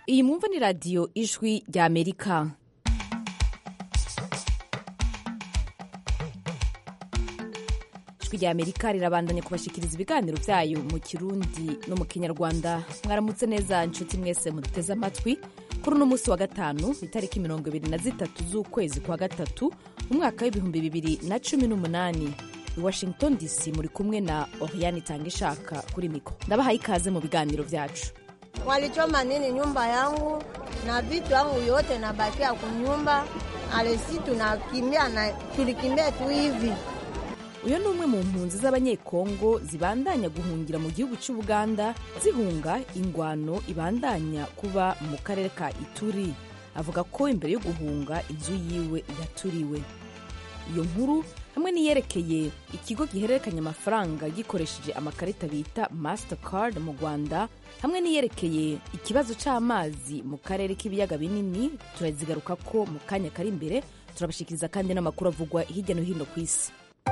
iyi mwumva ni radiyo ijwi rya amerika ijwi rya amerika rirabandanya kubashikiriza ibiganiro byayo mu kirundi no mu kinyarwanda mwaramutse neza inshuti mwese muduteze amatwi kuri uno munsi wa gatanu itariki mirongo ibiri na zitatu z'ukwezi kwa gatatu umwaka w'ibihumbi bibiri na cumi n'umunani i washington dc muri kumwe na oriane itanga ishaka kuri miko ndabahaye ikaze mu biganiro byacu Walichoma nini nyumba yangu na vitu yangu yote nabakia kunyumba, alesi tunakimbia na tulikimbia tu hivi. uyu ni umwe mu mpunzi z'abanyekongo zibandanya guhungira mu gihugu cy'ubuganda zihunga ingwano ibandanya kuba mu karere ka ituri avuga ko imbere yo guhunga inzu yiwe yaturiwe iyo nkuru hamwe n'iyerekeye ikigo gihererekanya amafaranga gikoresheje amakarita bita mastercard mu rwanda hamwe n'iyerekeye ikibazo cy'amazi mu karere k'ibiyaga binini turazigaruka ko mu kanya kari imbere turabashikiriza kandi n'amakuru avugwa hirya no hino ku isi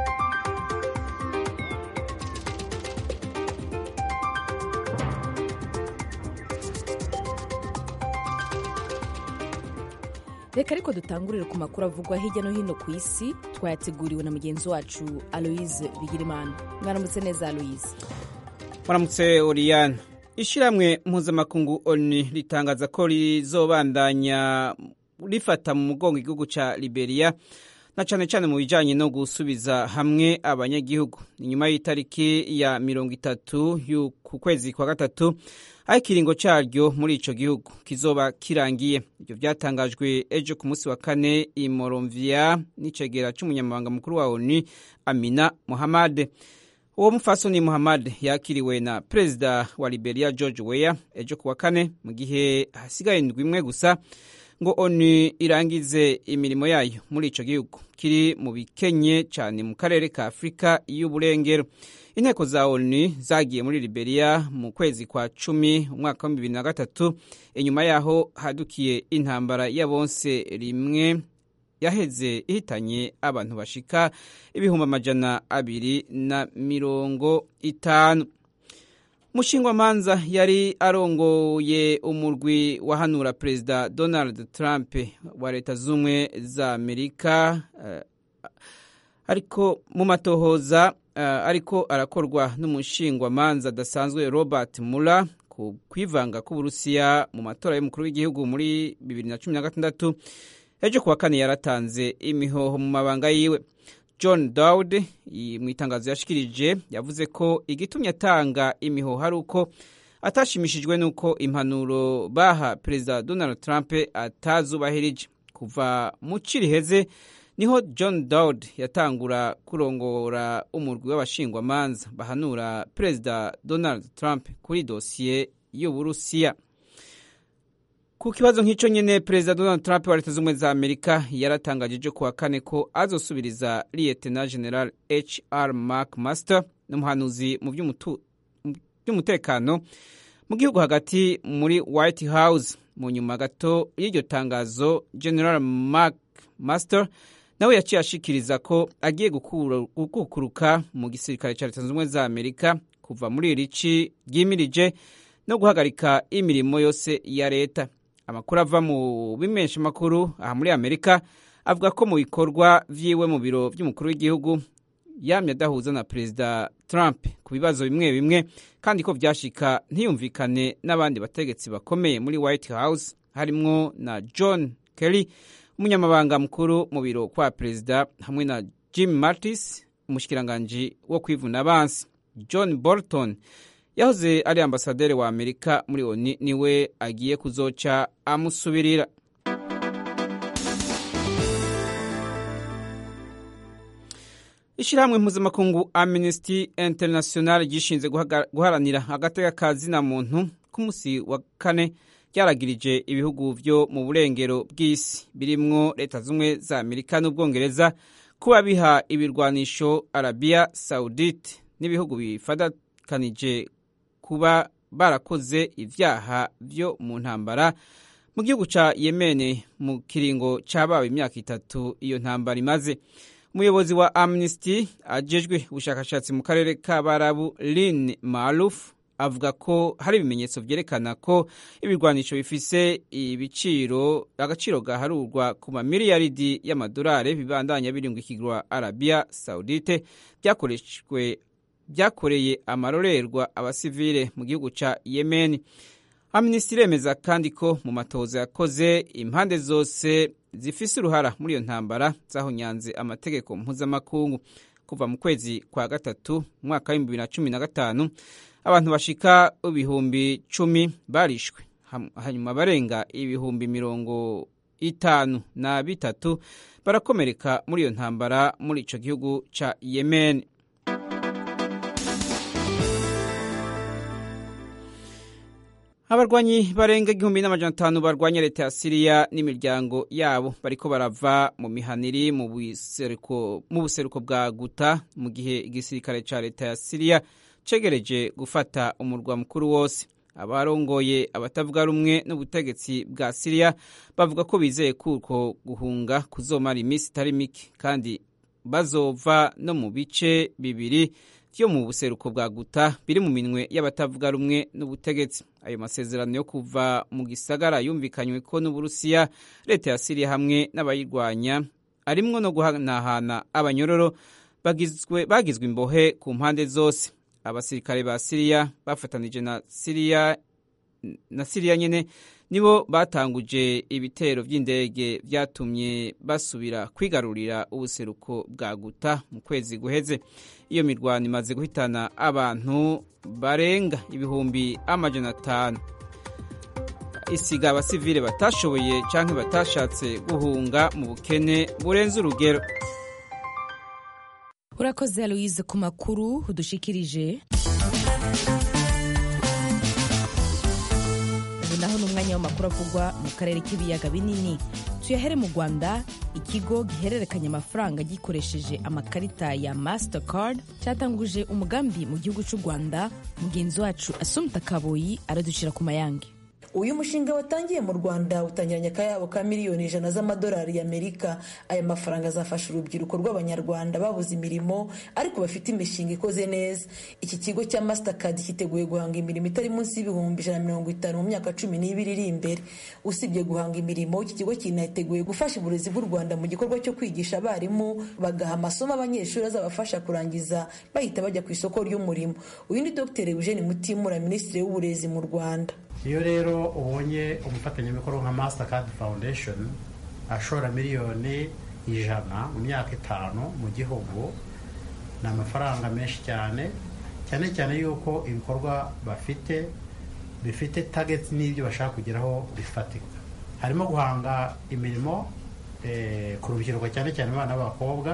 reka ariko dutangurire ku makuru avugwa hirya no hino ku isi twayateguriwe na mugenzi wacu aloise bigirimana mwaramutse neza aloise Muramutse Oriane ishyirahamwe mpuzamakungu oni ritangaza ko rizobandanya rifata mu mugongo igihugu ca Liberia na cane cane mu bijanye no gusubiza hamwe abanyagihugu inyuma y'itariki ya mirongo itatu ku kwezi kwa gatatu aho ikiringo caryo muri ico gihugu kizoba kirangiye ivyo vyatangajwe ejo ku munsi wa kane i Monrovia n'icegera c'umunyamabanga mukuru wa ONU Amina Mohamed uwo mufasoni Muhammad yakiriwe na perezida wa Liberia George Weah ejo kuwa kane mu gihe hasigaye indwi imwe gusa ngo ONU irangize imirimo yayo muri ico gihugu kiri mu bikenye cyane mu karere ka Afurika y'uburengero inteko za ONU zagiye muri Liberia mu kwezi kwa cumi umwaka wa bibiri na gatatu inyuma yaho hadukiye intambara ya bonse rimwe yaheze ihitanye abantu bashika ibihumbi amajana abiri na mirongo itanu mushingwamanza yari arongoye umurwi wahanura perezida donald trump wa leta z'ubumwe za amerika uh, ariko mu matohoza uh, ariko arakorwa n'umushingwamanza adasanzwe robert muller ku kwivanga k'uburusiya mu matora y'umukuru w'igihugu muri bibiri na cumi na gatandatu ejo kuwa kane yaratanze imihoho mu mabanga yiwe john dawud mu itangazo yashikirije yavuze ko igitumye atanga imihoho ari uko atashimishijwe n'uko impanuro baha perezida donald trump atazubahirije kuva mu ciriheze niho john dawud yatangura kurongora umurwi w'abashingwamanza bahanura perezida donald trump kuri dosiye y'uburusiya ku kibazo nk'icyo nyine perezida donald trump wa leta z'ubumwe za amerika yaratangaje ejo kuwa kane ko azosubiriza liyetena general hr mark master n'umuhanuzi mu by'umutekano mu gihugu hagati muri white house mu nyuma gato y'iryo tangazo general mark master nawe yaciye ashikiriza ko agiye gukukuruka mu gisirikare cya leta zunze ubumwe za amerika kuva muri iri ci ryimirije no guhagarika imirimo yose ya leta amakuru ava mu bimesha makuru aha muri amerika avuga ko mu bikorwa vyiwe mu biro vy'umukuru w'igihugu yamye adahuza na perezida trump ku bibazo bimwe bimwe kandi ko vyashika ntiyumvikane n'abandi bategetsi bakomeye muri white house harimwo na john kelly umunyamabanga mukuru mu biro kwa perezida hamwe na jim mattis umushikiranganji wo kwivuna abansi john bolton yahoze ari ambasaderi wa amerika muri oni niwe agiye kuzoca amusubirira ishyirahamwe mpuzamakungu amnesty international gishinze guharanira agateka ka zina muntu ku munsi wa kane ryaragirije ibihugu vyo mu burengero bw'isi birimwo leta z'ubumwe za amerika n'ubwongereza kuba biha ibirwanisho arabiya saudite n'ibihugu bifadakanije kuba barakoze ivyaha vyo mu ntambara mu gihugu ca yemene mu kiringo cabawe imyaka itatu iyo ntambara imaze umuyobozi wa amnesty ajejwe ubushakashatsi mu karere k'abarabu lin maruf avuga ko hari ibimenyetso vyerekana ko ibirwanisho bifise ibiciro agaciro gaharurwa ku mamiliyaridi y'amadolari bibandanya birungikirwa Arabia Saudite byakoreshwe byakoreye amarorerwa abasivile mu gihugu ca Yemen. Amnesty iremeza kandi ko mu matoza yakoze impande zose zifise uruhara muri iyo ntambara zahonyanze amategeko mpuzamakungu kuva mu kwezi kwa gatatu mwaka w'ibihumbi bibiri na cumi na gatanu abantu bashika ibihumbi cumi barishwe hanyuma barenga ibihumbi mirongo itanu na bitatu barakomereka muri iyo ntambara muri ico gihugu ca Yemen. abarwanyi barenga igihumbi n'amajana atanu barwanya leta ya siriya n'imiryango yabo bariko barava mu mihaniri mu buseruko bwa guta mu gihe igisirikare ca leta ya siriya cegereje gufata umurwa mukuru wose abarongoye abatavuga rumwe n'ubutegetsi bwa siriya bavuga ko bizeye kuko guhunga kuzomara iminsi itari mike kandi bazova no mu bice bibiri vyo mu buseruko bwa guta biri mu minwe y'abatavuga rumwe n'ubutegetsi ayo masezerano yo kuva mu gisagara yumvikanywe ko n'uburusiya leta ya siriya hamwe n'abayirwanya arimwo no guhanahana abanyororo bagizwe, bagizwe imbohe ku mpande zose abasirikare ba siriya bafatanije na siriya na siriya nyene nibo batanguje ibitero vy'indege vyatumye basubira kwigarurira ubuseruko bwa guta mu kwezi guheze iyo mirwano imaze guhitana abantu barenga ibihumbi amajana atanu isiga abasivile batashoboye canke batashatse guhunga mu bukene burenze urugero urakoze aloise ku makuru udushikirije ubu naho ni umwanya w'amakuru avugwa mu karere k'ibiyaga binini tuyahere mu rwanda ikigo gihererekanya amafaranga gikoresheje amakarita ya mastercard cyatanguje umugambi mu gihugu cy'u rwanda mugenzi wacu asumta kaboyi araducira ku mayange uyu mushinga watangiye mu rwanda utangiranye akayabo ka miliyoni ijana z'amadolari y'amerika aya mafaranga azafasha urubyiruko rw'abanyarwanda babuze imirimo ariko bafite imishinga ikoze neza iki kigo cya mastercard cyiteguye guhanga imirimo itari munsi y'ibihumbi ijana na mirongo itanu mu myaka cumi n'ibiri iri imbere usibye guhanga imirimo iki kigo kiniteguye gufasha uburezi bw'u rwanda mu gikorwa cyo kwigisha abarimu bagaha amasomo abanyeshuri azabafasha kurangiza bahita bajya ku isoko ry'umurimo uyu ni dr eugene mutimura minisitiri w'uburezi mu rwanda iyo rero ubonye umufatanyabikorwa nka mastercard foundation ashora miliyoni ijana mu myaka itanu mu gihugu ni amafaranga menshi cyane cyane cyane yuko ibikorwa bafite bifite target n'ibyo bashaka kugeraho bifatika harimo guhanga imirimo ku rubyiruko cyane cyane abana b'abakobwa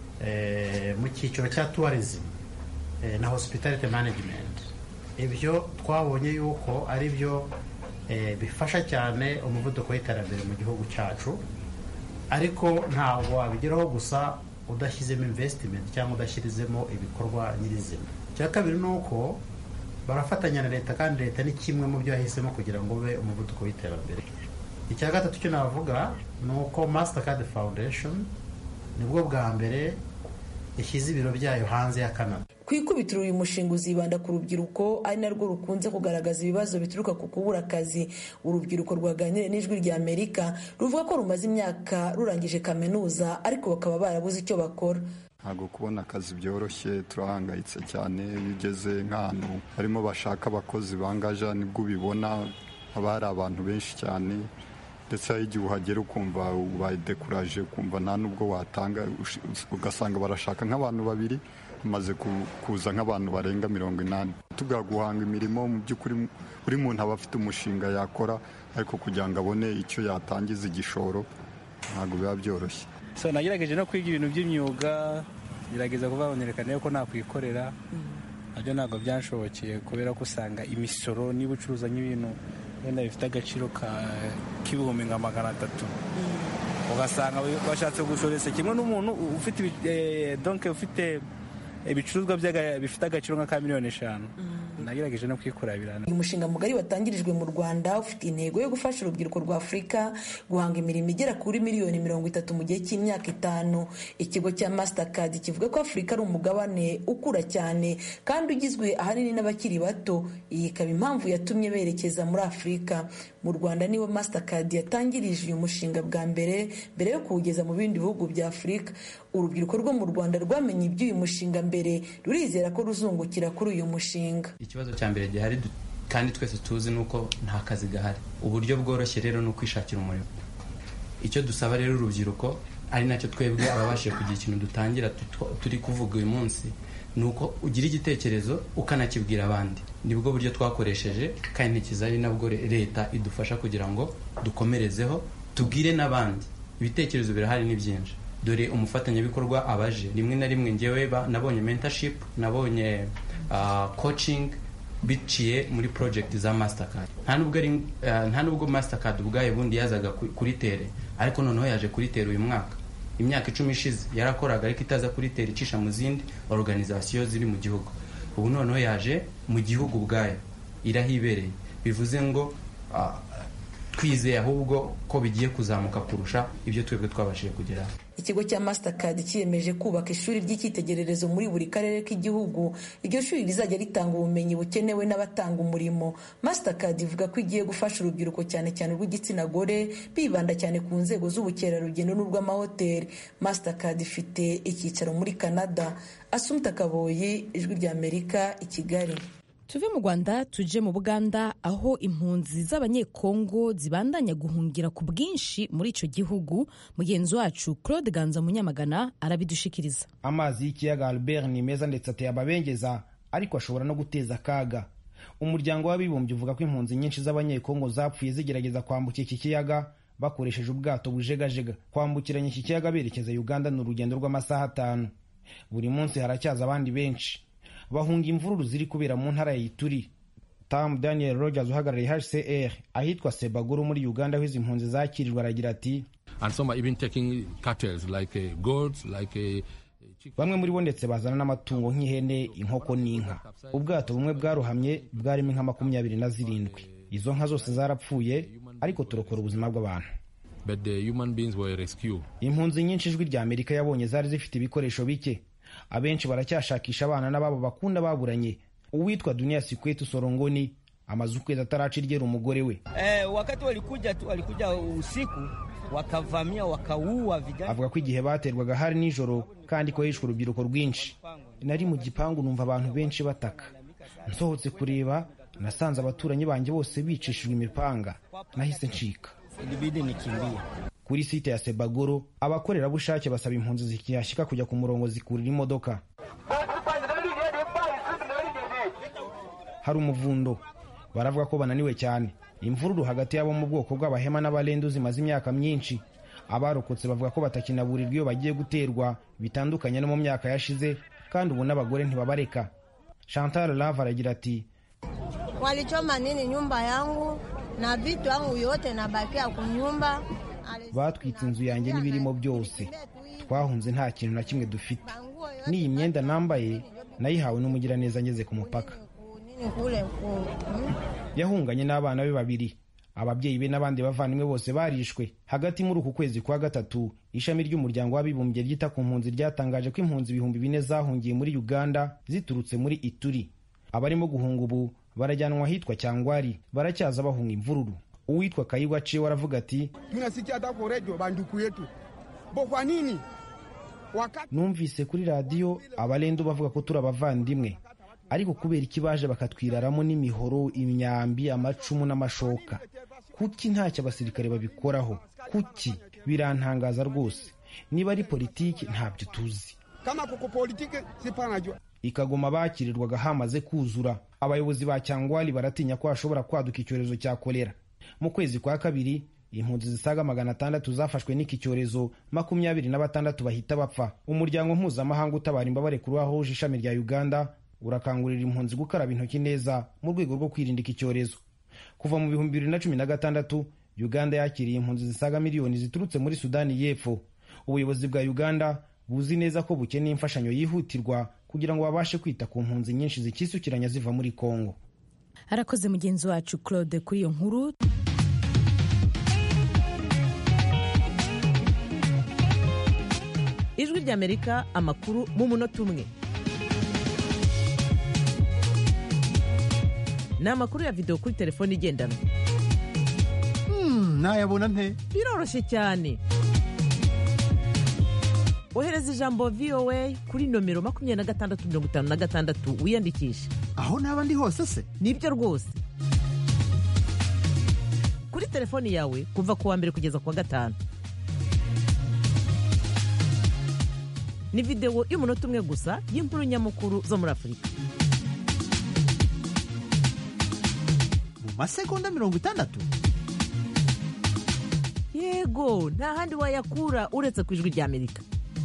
mu cyiciro cya tourism na hospitality management ibyo twabonye yuko ari byo bifasha cyane umuvuduko w'iterambere mu gihugu cyacu ariko ntabwo wabigeraho gusa udashyizemo invesitimenti cyangwa udashyirizemo ibikorwa nyirizina icya kabiri ni uko barafatanya na leta kandi leta ni kimwe mu byo yahisemo kugira ngo ube umuvuduko w'iterambere icya gatatu cyo navuga ni uko mastercard foundation nibwo bwa mbere yashyize ibiro byayo hanze ya canada ku ikubitiro uyu mushinga uzibanda ku rubyiruko ari narwo rukunze kugaragaza ibibazo bituruka ku kubura akazi urubyiruko rwaganiriye n'ijwi rya amerika ruvuga ko rumaze imyaka rurangije kaminuza ariko bakaba barabuze icyo bakora ntabwo kubona akazi byoroshye turahangayitse cyane iyo ugeze nk'ahantu barimo bashaka abakozi bangaja nibwo ubibona haba hari abantu benshi cyane ndetse hari igihe uhagera ukumva ubaye dekuraje ukumva nta n'ubwo watanga ugasanga barashaka nk'abantu babiri hamaze kuza nk'abantu barenga mirongo inani tuga guhanga imirimo mu by'ukuri buri muntu aba afite umushinga yakora ariko kugira ngo abone icyo yatangiza igishoro ntabwo biba byoroshye so nagerageje no kwiga ibintu by'imyuga gerageza kuba banerekana ko nakwikorera nabyo ntabwo byanshobokeye kubera ko usanga imisoro niba ucuruza nk'ibintu wenda bifite agaciro k'ibihumbi nka magana atatu ugasanga bashatse gushoresa kimwe n'umuntu ufite donke ufite ibicuruzwa bifite agaciro nka ka miliyoni eshanu nagerageje no kwikurabira uyu mushinga mugari watangirijwe mu rwanda ufite intego yo gufasha urubyiruko rwa afurika guhanga imirimo igera kuri miliyoni mirongo itatu mu gihe cy'imyaka itanu ikigo cya mastercard kivuga ko afurika ari umugabane ukura cyane kandi ugizwe ahanini n'abakiri bato iyi ikaba impamvu yatumye berekeza muri afurika mu rwanda niho mastercard yatangirije uyu mushinga bwa mbere mbere yo kuwugeza mu bindi bihugu bya afurika urubyiruko rwo mu rwanda rwamenye iby'uyu mushinga mbere rurizera ko ruzungukira kuri uyu mushinga ikibazo cya mbere gihari kandi twese tuzi ni uko nta kazi gahari uburyo bworoshye rero ni ukwishakira umurimo icyo dusaba rero urubyiruko ari nacyo twebwe ababashije kugira ikintu dutangira turi kuvuga uyu munsi ni uko ugira igitekerezo ukanakibwira abandi nibwo buryo twakoresheje kandi ntikiza ari nabwo leta idufasha kugira ngo dukomerezeho tubwire n'abandi ibitekerezo birahari ni byinshi dore umufatanyabikorwa abaje rimwe na rimwe ngewe nabonye mentorship nabonye coaching biciye muri project za mastercard nta nubwo ari nta nubwo mastercard ubwayo bundi yazaga kuri tere ariko noneho yaje kuri tere uyu mwaka imyaka icumi ishize yarakoraga ariko itaza kuri tere icisha mu zindi organization ziri mu gihugu ubu noneho yaje mu gihugu ubwayo irahibereye bivuze ngo twizeye ahubwo ko bigiye kuzamuka kurusha ibyo twebwe twabashije kugeraho ikigo cya mastercard cyiyemeje kubaka ishuri ry'icyitegererezo muri buri karere k'igihugu iryo shuri rizajya ritanga ubumenyi bukenewe n'abatanga umurimo mastercard ivuga ko igiye gufasha urubyiruko cyane cyane urw'igitsina gore bibanda cyane ku nzego z'ubukerarugendo n'urw'amahoteli mastercard ifite icyicaro muri canada asumta kaboyi ijwi ry'amerika i kigali tuve mu rwanda tuje mu buganda aho impunzi z'abanyekongo zibandanya guhungira ku bwinshi muri icyo gihugu mugenzi wacu claude ganza munyamagana arabidushikiriza amazi y'ikiyaga albert ni meza ndetse ateye ababengeza ariko ashobora no guteza akaga umuryango w'abibumbye uvuga ko impunzi nyinshi z'abanyekongo zapfuye zigerageza kwambuka iki kiyaga bakoresheje ubwato bujegajega kwambukiranya iki kiyaga berekeza uganda ni urugendo rw'amasaha atanu buri munsi haracyaza abandi benshi bahunga imvururu ziri kubera mu ntara ya Ituri Tam Daniel Rogers uhagarariye HCR ahitwa Sebaguru muri Uganda aho izi mpunzi zakirirwa aragira ati bamwe muri bo ndetse bazana n'amatungo nk'ihene inkoko n'inka ubwato bumwe bwarohamye bwarimo inka makumyabiri na zirindwi izo nka zose zarapfuye ariko turokora ubuzima bw'abantu impunzi nyinshi ijwi rya amerika yabonye zari zifite ibikoresho bike abenshi baracyashakisha abana n'ababo bakunda baburanye uwitwa dunia sikwetu sorongoni amaze ukwezi ataracirgera umugore we eh, wakati walikuja tu walikuja usiku wakavamia wakaua vijana avuga ko igihe baterwaga hari nijoro kandi ko hishwe urubyiruko rwinshi nari mu gipangu numva abantu benshi bataka nsohotse kureba nasanze abaturanyi banjye bose bicishijwe imipanga nahise ncika ilibidi nikimbie kuri site ya sebagoro abakorerabushake basaba impunzi zikihashyika kujya ku murongo zikurira imodoka hari umuvundo baravuga ko bananiwe cyane imvururu hagati y'abo mu bwoko bw'abahema n'abarendu zimaze imyaka myinshi abarokotse bavuga ko batakinaburirwa iyo bagiye guterwa bitandukanye no mu myaka yashize kandi ubu n'abagore ntibabareka chantal lave aragira ati walichoma nini nyumba yangu na vitu yangu yote nabakia kunyumba batwitse inzu yanjye n'ibirimo byose twahunze nta kintu na kimwe dufite n'iyi myenda nambaye nayihawe n'umugiraneza ngeze ku mupaka yahunganye n'abana be babiri ababyeyi be n'abandi bavandimwe bose barishwe hagati muri uku kwezi kwa gatatu ishami ry'umuryango w'abibumbye ryita ku mpunzi ryatangaje ko impunzi ibihumbi bine zahungiye muri uganda ziturutse muri ituri abarimo guhunga ubu barajyanwa ahitwa cyangwari baracyaza bahunga imvururu uwitwa kayigwa ciwe aravuga ati tunasikia hata kwa redio banduku yetu bo kwa nini wakati numvise kuri radiyo abarendu bavuga ko turi abavandimwe ariko kubera iki baje bakatwiraramo n'imihoro imyambi amacumu n'amashoka kuki ntacyo abasirikare babikoraho kuki birantangaza rwose niba ari politiki ntabyo tuzi kama kuko politiki sipanajua ikagoma bakirirwaga hamaze kuzura abayobozi ba cyangwari baratinya ko hashobora kwaduka icyorezo cya kolera mu kwezi kwa kabiri impunzi zisaga magana atandatu zafashwe n'iki cyorezo makumyabiri na batandatu bahita bapfa umuryango mpuzamahanga utabara imbabare kuri wahuje ishami rya uganda urakangurira impunzi gukaraba intoki neza mu rwego rwo kwirinda iki cyorezo kuva mu bihumbi bibiri na cumi na gatandatu uganda yakiriye impunzi zisaga miliyoni ziturutse muri sudani y'epfo ubuyobozi bwa uganda buzi neza ko bukeneye imfashanyo yihutirwa kugira ngo babashe kwita ku mpunzi nyinshi zikisukiranya ziva muri kongo arakoze mugenzi wacu claude kuri iyo nkuru ijwi ry'amerika amakuru mu munota umwe ni amakuru ya videwo kuri telefone igendanwa nayabona nte biroroshye cyane ohereza ijambo voa kuri nomero makumyabiri na gatandatu mirongo itanu na gatandatu wiyandikishe aho naba ndi hose se nibyo rwose kuri telefoni yawe kuva ku wa mbere kugeza ku wa gatanu ni videwo y'umunota umwe gusa y'inkuru nyamukuru zo muri afurika mu masegonda mirongo itandatu yego nta handi wayakura uretse ku ijwi ry'amerika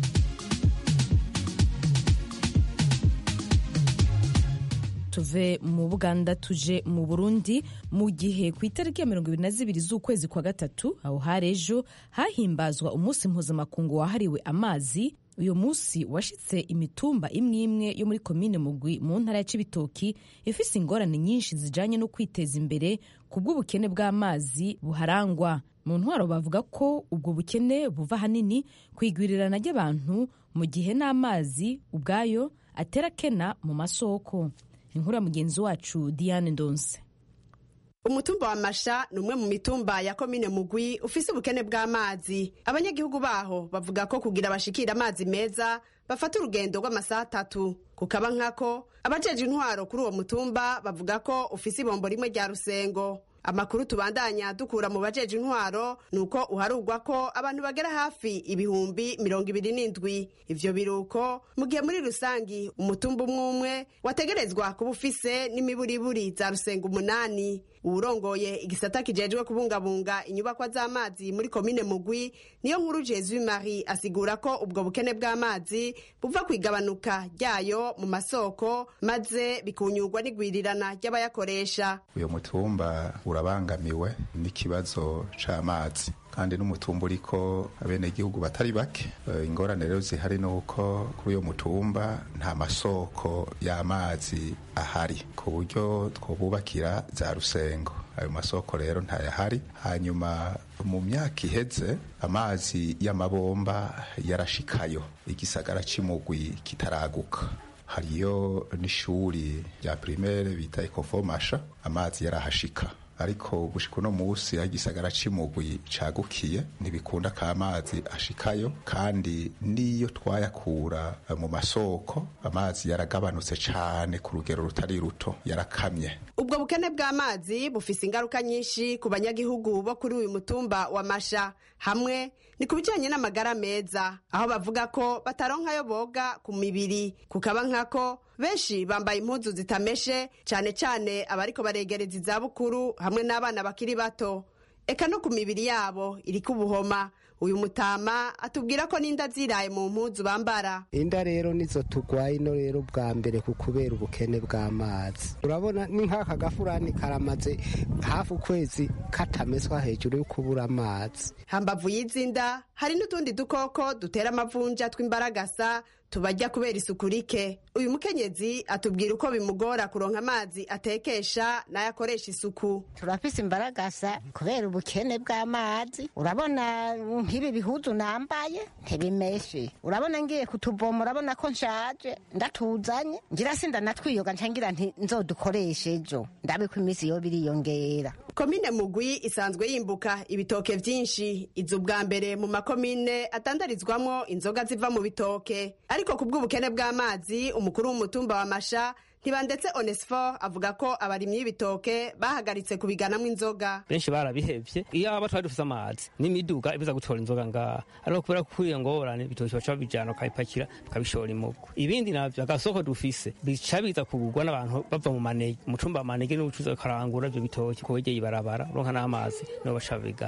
tuve mu buganda tuje mu burundi mu gihe ku itariki ya mirongo ibiri na zibiri z'ukwezi kwa gatatu aho hari ejo hahimbazwa umunsi mpuzamakungu wahariwe amazi uyu munsi washitse imitumba imwe imwe yo muri komine mugwi mu ntara ya cibitoki ifise ingorane nyinshi zijanye no kwiteza imbere ku bw'ubukene bw'amazi buharangwa mu ntwaro bavuga ko ubwo bukene buva ahanini ku igwirirana ry'abantu mu gihe n'amazi ubwayo atera kena mu masoko inkuru ya mugenzi wacu diane ndonse umutumba wa masha ni umwe mu mitumba ya komine mugwi ufise ubukene bw'amazi abanyagihugu baho bavuga ko kugira bashikira amazi meza bafata urugendo rw'amasaha atatu kukaba nkako abajeje intwaro kuri uwo mutumba bavuga ko ufise ibombo rimwe rya rusengo amakuru tubandanya dukura mu bajeje intwaro ni uko uharugwa ko abantu bagera hafi ibihumbi mirongo ibiri n'indwi ivyo biruko mu gihe muri rusangi umutumba umwe umwe wategerezwa kuba ufise n'imiburiburi za rusenga umunani uwurongoye igisata kijejwe kubungabunga inyubakwa z'amazi muri komine mugwi niyo nkuru jesu marie asigura ko ubwo bukene bw'amazi buva ku igabanuka ryayo mu masoko maze bikunyurwa n'igwirirana ry'abayakoresha uyu mutumba urabangamiwe n'ikibazo c'amazi kandi n'umutumba uriko abenegihugu batari bake ingorane rero zihari ni uko kuri uyo mutumba nta masoko y'amazi ahari ku buryo twobubakira za rusengo ayo masoko rero ntayahari hanyuma mu myaka iheze amazi y'amabomba yarashikayo igisagara c'imugwi kitaraguka hariyo n'ishuri rya primaire bita ekofomasha amazi yarahashika ariko gushika uno musi aho igisagara c'imugwi cagukiye ntibikunda ko amazi ashikayo kandi n'iyo twayakura mu masoko amazi yaragabanutse cane ku rugero rutari ruto yarakamye ubwo bukene bw'amazi bufise ingaruka nyinshi ku banyagihugu bo kuri uyu mutumba wa masha hamwe ni ku bijanye n'amagara meza aho bavuga ko bataronkayo boga ku mibiri kukaba nkako benshi bambaye impuzu zitameshe cyane cyane abariko baregereza izabukuru hamwe n'abana bakiri bato eka no ku mibiri yabo iriko ubuhoma uyu mutama atubwira ko n'inda ziraye mu mpuzu bambara inda rero nizo tugwaye ino rero bwa mbere ku kubera ubukene bw'amazi urabona ni nk'aka gafurani karamaze hafi ukwezi katameswa hejuru yo kubura amazi hambavu y'izinda hari n'utundi dukoko dutera amavunja tw'imbaragasa tubajya kubera isuku rike uyu mukenyezi atubwira uko bimugora kuronka amazi atekesha n'ayo akoresha isuku turafise imbaragasa kubera ubukene bw'amazi urabona nk'ibi bihuzu nambaye ntibimeshe urabona ngiye kutuvoma urabona ko nshaje ndatuzanye ngira sinda natwiyoga ncangira nti nzodukoreshe ejo ndabe ko iminsi yo biriyongera komine mugwi isanzwe yimbuka ibitoke vyinshi iza ubwa mbere mu makomine atandarizwamwo inzoga ziva mu bitoke ariko ku bw'ubukene bw'amazi umukuru w'umutumba wa masha ntibandetse onesifo avuga ko abarimyi b'ibitoke bahagaritse kubiganamwo inzoga benshi barabihevye iyo aba twari dufise amazi n'imiduga ibuza gutora inzoga ngaha ariko kubera ko iyo ngorane ibitoke baca babijana bakabipakira bakabishora imugo ibindi navyo agasoko dufise bica biza kugurwa n'abantu bava mu manege umutumba wa manege n'ubucuruzi bakarangura ivyo bitoke kuwegeye ibarabara uronka n'amazi nibo baca babigana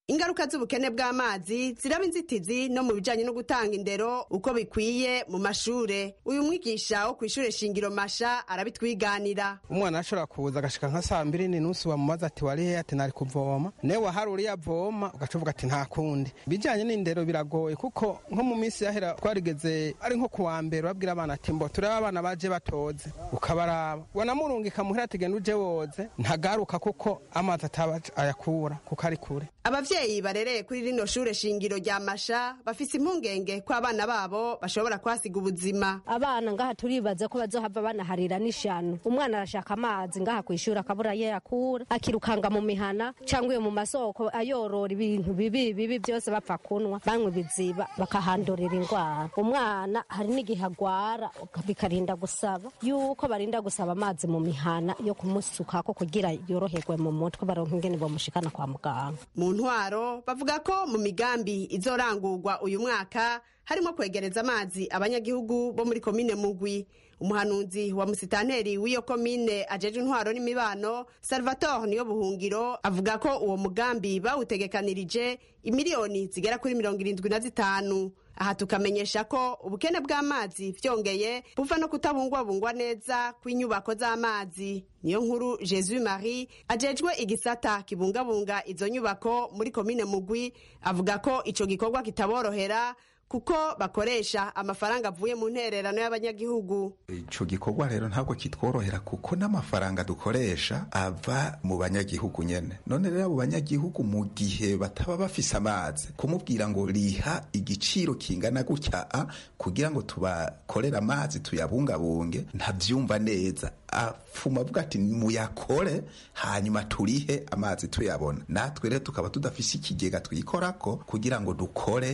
ingaruka z'ubukene bw'amazi ziraba inzitizi no mu bijanye no gutanga indero uko bikwiye mu mashure uyu mwigisha wo kw'ishure shingiro masha arabitwiganira umwana ashobora kuza agashika nka saa mbiri n'inusu bamubaza ati wari hehe ati nari kuvoma newe wahari uriya avoma ugaca uvuga ati nta kundi bijanye n'indero biragoye kuko nko mu minsi yahera twarigeze ari nko kuwa mbere babwira abana ati mbo turebe abana baje batoze ukabaraba wanamurungika muhira ati genda uje woze ntagaruka kuko amazi ataba ayakura kuko ari kure abavyeyi barereye kuri rino shure shingiro rya masha bafise impungenge ko abana babo bashobora kwasiga ubuzima abana ngaha turibaza ko bazohava banaharira n'ishano umwana arashaka amazi ngaha kw'ishuri akabura ye yakura akirukanga mu mihana cyangwa iyo mu masoko ayorora ibintu bibi bibi byose bapfa kunwa banywa ibiziba bakahandurira indwara umwana hari n'igihe agwara bikarinda gusaba yuko barinda gusaba amazi mu mihana yo kumusukako kugira yoroherwe mu mutwe baronka ingene bamushikana kwa muganga mu ntwaro bavuga ko mu migambi izorangurwa uyu mwaka harimo kwegereza amazi abanyagihugu bo muri komine mugwi umuhanuzi wa musitanteri w'iyo komine ajeje intwaro n'imibano salvatore niyo buhungiro avuga ko uwo mugambi bawutegekanirije imiliyoni zigera kuri mirongo irindwi na zitanu aha tukamenyesha ko ubukene bw'amazi vyongeye buva no kutabungwabungwa neza kw'inyubako z'amazi niyo nkuru jesus marie ajejwe igisata kibungabunga izo nyubako muri komine mugwi avuga ko ico gikorwa kitaborohera kuko bakoresha amafaranga avuye mu ntererano y'abanyagihugu ico gikorwa rero ntabwo kitworohera kuko n'amafaranga dukoresha ava mu banyagihugu nyene none rero abo banyagihugu mu gihe bataba bafise amazi kumubwira ngo riha igiciro kingana gutya a kugira ngo tubakorere amazi tuyabungabunge ntavyumva neza afuma avuga ati muyakore hanyuma turihe amazi tuyabona natwe rero tukaba tudafise ikigega twikorako kugira ngo dukore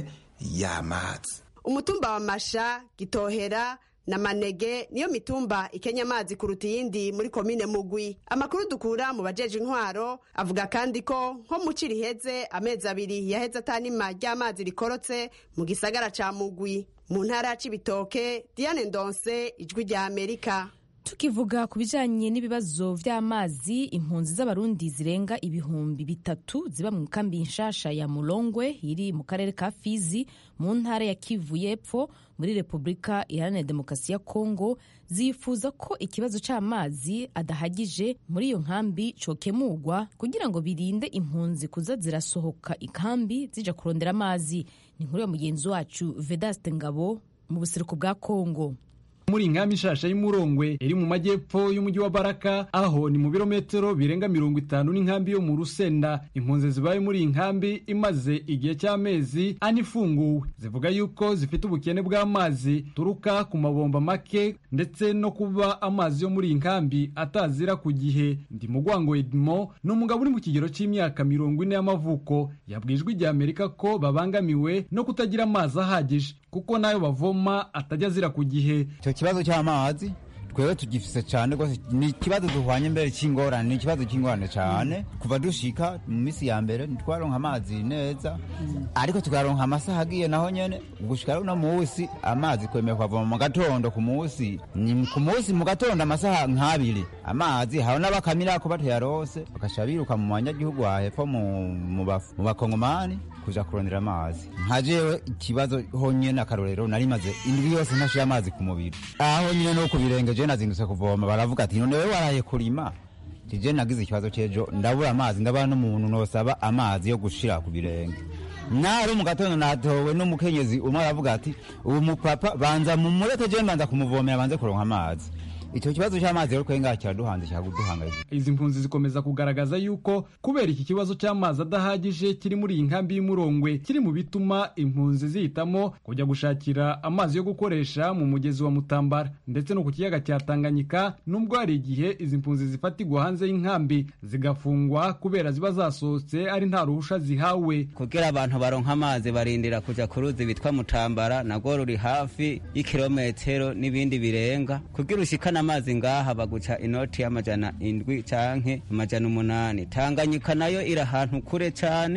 y'amazi umutumba wa masha gitohera na manege niyo mitumba ikenya amazi kuruta iyindi muri komine mugwi amakuru dukura mu bajeje intwaro avuga kandi ko nko mu ci riheze amezi abiri yaheze atanima ry'amazi rikorotse mu gisagara ca mugwi mu ntara ya cibitoke diane ndonse ijwi rya amerika tukivuga ku bijanye n'ibibazo vy'amazi impunzi z'abarundi zirenga ibihumbi bitatu ziba mu kambi nshasha ya mulongwe iri mu karere ka fizi mu ntara ya kivu y'epfo muri repubulika iharanira demokarasi ya kongo zifuza ko ikibazo c'amazi adahagije muri iyo nkambi cokemurwa kugira ngo birinde impunzi kuza zirasohoka ikambi zija kurondera amazi ni inkuru ya mugenzi wacu vedaste ngabo mu buseruko bwa kongo muri inkambi nshasha y'umurongwe iri mu majyepfo y'umujyi wa baraka aho ni mu birometero birenga mirongo itanu n'inkambi yo mu rusenda impunzi zibaye muri iyi nkambi imaze igihe cy'amezi ane ifunguwe zivuga yuko zifite ubukene bw'amazi turuka ku mabomba make ndetse no kuba amazi yo muri iyi nkambi atazira ku gihe ndi mugwango edmo ni umugabo uri mu kigero cy'imyaka mirongo ine y'amavuko yabwijwe igihe amerika ko babangamiwe no kutagira amazi ahagije kuko nayo bavoma atajya azira ku gihe icyo kibazo cy'amazi twebwe tugifise cyane rwose ni ikibazo duhwanye mbere cy'ingorane ni ikibazo cy'ingorane cyane kuva dushika mu minsi ya mbere ntitwaronka amazi neza ariko tukaronka amasaha agiye naho nyene gushika uno munsi amazi kwemeye kwavoma mu gatondo ku munsi ni ku munsi mu gatondo amasaha nk'abiri amazi hari n'abakamirako batayarose bakasha biruka mu banyagihugu hahepfo mu bakongomani kuja kurondera amazi nka jewe ikibazo honyene akarorero nari maze indwi yose ntashira amazi ku mubiri aho nyine no ku birenge je nazindutse kuvoma baravuga ati none wewe waraye kurima tije nagize ikibazo c'ejo ndabura amazi ndabana n'umuntu nosaba amazi yo gushira ku birenge nari mu gatondo natowe n'umukenyezi umwe aravuga ati ubu mupapa banza mumureke je mbanza kumuvomera banze kuronka amazi icyo kibazo cy'amazi rero twenga kiraduhanze kiraduhangayika izi mpunzi zikomeza kugaragaza yuko kubera iki kibazo cy'amazi adahagije kiri muri iyi nkambi y'umurongwe kiri mu bituma impunzi zihitamo kujya gushakira amazi yo gukoresha mu mugezi wa mutambara ndetse no ku kiyaga cya tanganyika nubwo hari igihe izi mpunzi zifatirwa hanze y'inkambi zigafungwa kubera ziba zasohotse ari nta ruhusha zihawe kugira abantu baronka amazi barindira kuja ku ruzi bitwa mutambara nagwo ruri hafi y'ikirometero n'ibindi birenga kugira ushikana amazi ngaha baguca inoti y'amajana indwi canke amajana umunani tanganyika nayo iri ahantu kure cane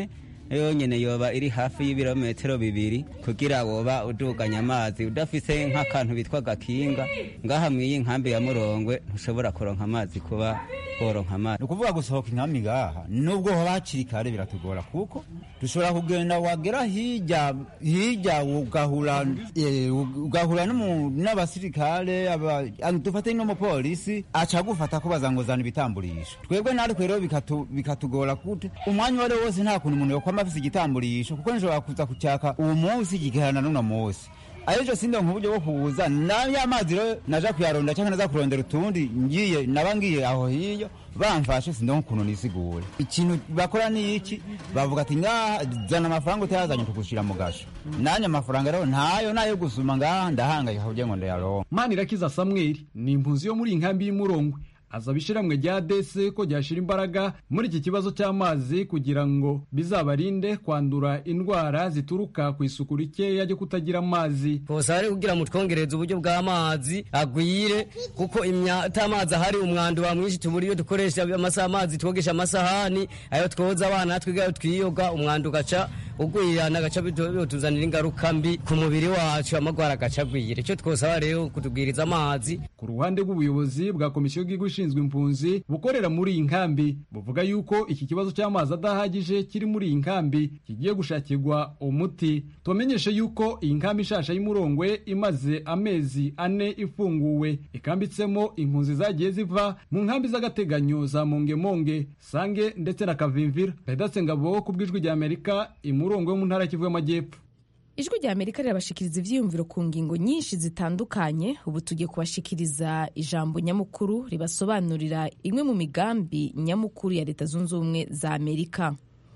yonyene yoba iri hafi y'ibirometero bibiri kugira woba uduganya amazi udafise nk'akantu bitwa gakinga ngaha mw'iyi nkambi ya murongwe ntushobora kuronka amazi kuba woronka amazi ni ukuvuga gusohoka inkambi ngaha nubwo hoba hakiri kare biratugora kuko dushobora kugenda wagera hirya hirya ugahura eh, ugahura n'umu- n'abasirikare aba- ah, dufate n'umupolisi aca agufata kubaza ngo zana ibitamburisho twebwe natwe rero bikatu- bikatugora kute umwanya uwo ari wo wose nta kuntu umuntu yokwama afise igitamburisho kuko nishobora kuza kucyaka uwo munsi kigaherana n'uno munsi ayejo sindonka uburyo bwo kubuza nayo amazi rero naja kuyaronda cyangwa naza kurondera utundi ngiye naba ngiye aho hiyo bamfashe sindonka ukuntu nisigure ikintu bakora ni iki bavuga ati ngaha zana amafaranga utayazanye tugushira mu gasho nanye amafaranga rero ntayo nayo gusuma ngaha ndahangayika kugira ngo ndayaronka manirakiza samweli ni impunzi yo muri iyi nkambi y'umurongwe azaba ishiramwe rya dese ko ryashira imbaraga muri iki kibazo cy'amazi kugira ngo bizabarinde kwandura indwara zituruka ku isuku rikeya ryo kutagira amazi kosa ari kugira ngo twongereze uburyo bw'amazi agwire kuko imyata amazi ahari umwanda wa mwinshi tubura iyo dukoresha amasaha amazi twogesha amasahani ayo twoza abana natwe ayo twiyoga umwanda ugaca ugwirana agaca bituzanira ingaruka mbi ku mubiri wacu amagwara agaca agwira icyo twosaba rero kutubwiriza amazi ku ruhande rw'ubuyobozi bwa komisiyo y'igihugu ishinzwe impunzi bukorera muri iyi nkambi buvuga yuko iki kibazo cy'amazi adahagije kiri muri iyi nkambi kigiye gushakirwa umuti tubamenyeshe yuko iyi nkambi ishasha y'umurongwe imaze amezi ane ifunguwe ikambitsemo impunzi zagiye ziva mu nkambi z'agateganyo za mongemonge sange ndetse na kavimvira pedatse ngabo ku bw'ijwi rya amerika imurongwe yo mu ntara y'Kivu y'amajyepfo ijwi rya amerika rirabashikiriza ivyiyumviro ku ngingo nyinshi zitandukanye ubu tugiye kubashikiriza ijambo nyamukuru ribasobanurira imwe mu migambi nyamukuru ya leta zunze ubumwe za amerika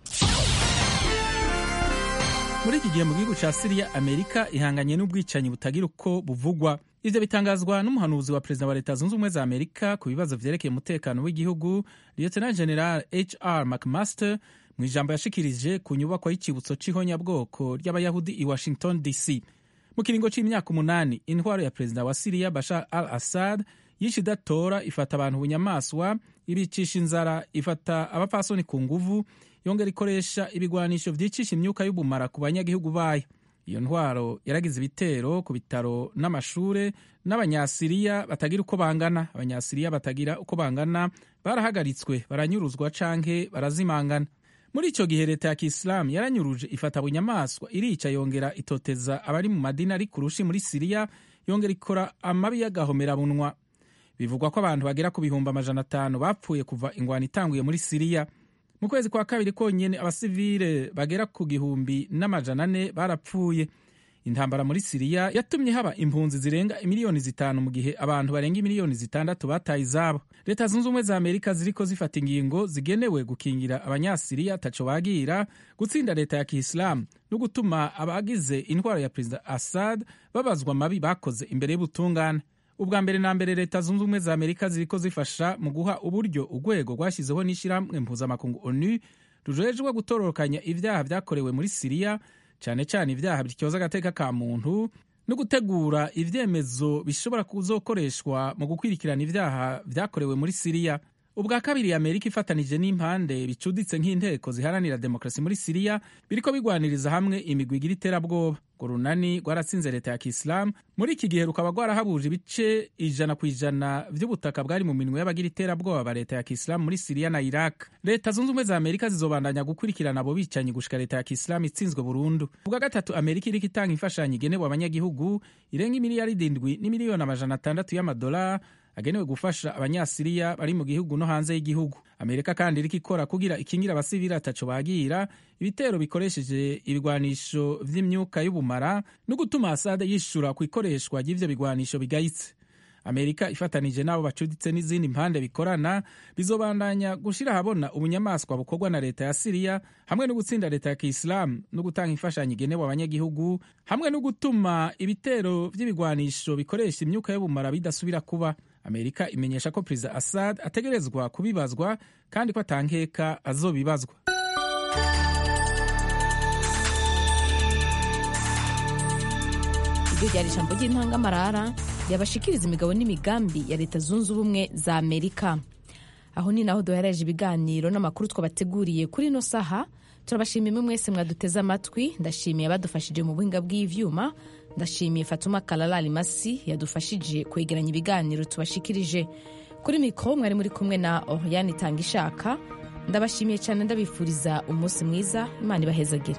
muri iki gihe mu gihugu cya siriya amerika ihanganye n'ubwicanyi butagira uko buvugwa ivyo bitangazwa n'umuhanuzi wa perezida wa leta zunze ubumwe za amerika ku bibazo vyerekeye umutekano w'igihugu lieutenant general hr mcmaster mu ijambo yashikirije ku nyubakwa y'icibutso c'ihonyabwoko ry'abayahudi i washington dc mu kiringo c'imyaka umunani intwaro ya perezida wa siriya bashar al assad yishe idatora ifata abantu bunyamaswa ibicisha inzara ifata abapfasoni ku nguvu yongera ikoresha ibigwanisho vyicisha imyuka y'ubumara ku banyagihugu bayo iyo ntwaro yaragize ibitero ku bitaro n'amashure n'abanyasiriya batagira uko bangana abanyasiriya batagira uko bangana barahagaritswe baranyuruzwa canke barazimangana muri icyo gihe leta ya kisilamu yaranyuruje ifata bunyamaswa irica yongera itoteza abari mu madini ari kurushi muri siriya yongera ikora amabi y'agahomerabunwa bivugwa ko abantu bagera ku bihumbi amajana atanu bapfuye kuva ingwano itanguye muri siriya mu kwezi kwa kabiri konyine abasivile bagera ku gihumbi n'amajana ane barapfuye intambara muri siriya yatumye haba impunzi zirenga miliyoni zitanu mu gihe abantu barenga miliyoni zitandatu bataye izabo leta zunze ubumwe za amerika ziriko zifata ingingo zigenewe gukingira abanyasiriya taco bagira gutsinda leta ya kisilamu no gutuma abagize intwaro ya perezida assad babazwa amabi bakoze imbere y'ubutungane ubwa mbere na mbere leta zunze ubumwe za amerika ziriko zifasha mu guha uburyo urwego rwashyizeho n'ishyirahamwe mpuzamakungu onu rujejwe gutororokanya ibyaha byakorewe muri siriya cyane cyane ibyaha bityoza agateka ka muntu no gutegura ibyemezo bishobora kuzokoreshwa mu gukwirikirana ibyaha byakorewe muri siriya ubwa kabiri amerika ifatanije n'impande bicuditse nk'inteko ziharanira demokarasi muri siriya biriko bigwaniriza hamwe imigwi igira iterabwoba ngo runani rwaratsinze leta ya kisilamu muri iki gihe rukaba rwarahabuje ibice ijana ku ijana by'ubutaka bwari mu minwe y'abagira iterabwoba ba leta ya kisilamu muri siriya na iraq leta zunze ubumwe za amerika zizobandanya gukurikirana abo bicanyi gushika leta ya kisilamu itsinzwe burundu ubwa gatatu amerika iriko itanga imfashanyo igenewe abanyagihugu irenga imiliyaridi indwi n'imiliyoni amajana atandatu y'amadolari agenewe gufasha abanyasiriya bari mu gihugu no hanze y'igihugu amerika kandi iriko ikora kugira ikingira abasivili ataco bagira ibitero bikoresheje ibigwanisho vy'imyuka y'ubumara no gutuma asade yishura ku ikoreshwa ry'ivyo bigwanisho bigayitse amerika ifatanije n'abo bacuditse n'izindi mpande bikorana bizobandanya gushira ahabona ubunyamaswa bukorwa na leta ya siriya hamwe no gutsinda leta ya kisilamu no gutanga imfashanyo igenewe abanyagihugu hamwe no gutuma ibitero vy'ibigwanisho bikoresha imyuka y'ubumara bidasubira kuba amerika imenyesha ko perezida assad ategerezwa kubibazwa kandi ko atankeka azobibazwa iryo ryari ijambo ry'intangamarara ryabashikiriza imigabo n'imigambi ya leta zunze ubumwe za amerika aho ni naho duhereje ibiganiro n'amakuru twabateguriye kuri ino saha turabashimiye imwe mwese mwaduteze amatwi ndashimiye abadufashije mu buhinga bw'ivyuma ndashimiye fatuma kalalali masi yadufashije kwegeranya ibiganiro tubashikirije kuri mikoro mwari muri kumwe na oriane itanga ishaka ndabashimiye cyane ndabifuriza umunsi mwiza imana ibahezagire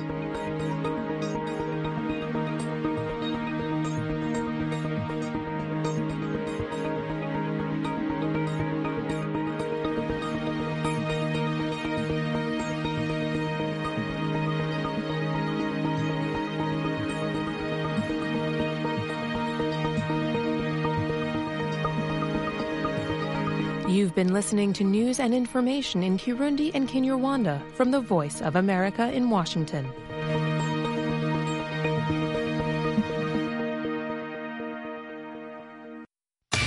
You've been listening to news and information in Kirundi and Kinyarwanda from the Voice of America in Washington.